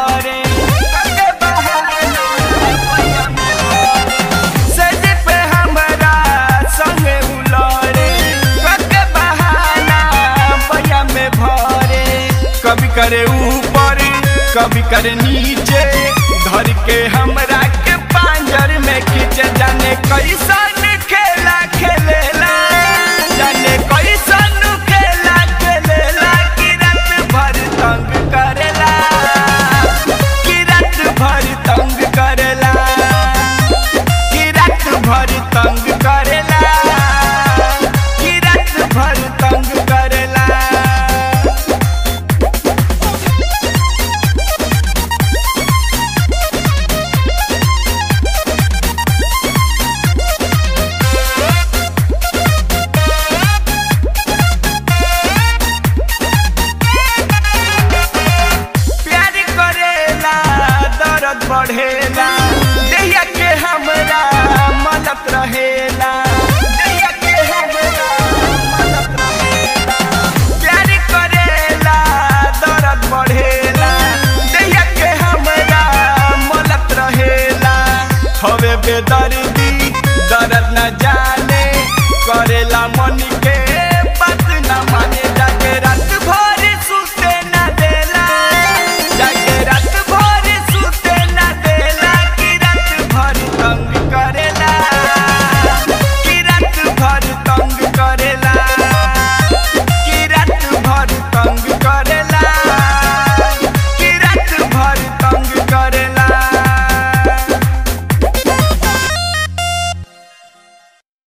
भरे कके बहाना बहिया में भरे सज पे हमरा संगे उलरे कके बहाना बहिया में भरे कभी करे ऊपर कभी करे नीचे धर के हमरा के पांजर में खींचे जाने कैसन खेला खेलेला जाने कैसन खेला खेलेला कि रात भर तंग करेला कि रात भर तंग करेला कि रात भर तंग करेला कि रात भर तंग करेला प्यार करेला दर्द बढ़ेला देहिया के हमरा मदद रहेला देहिया के हमरा मदद रहेला प्यार करेला दर्द बढ़ेला देहिया के हमरा मदद रहेला हवे बेदर्दी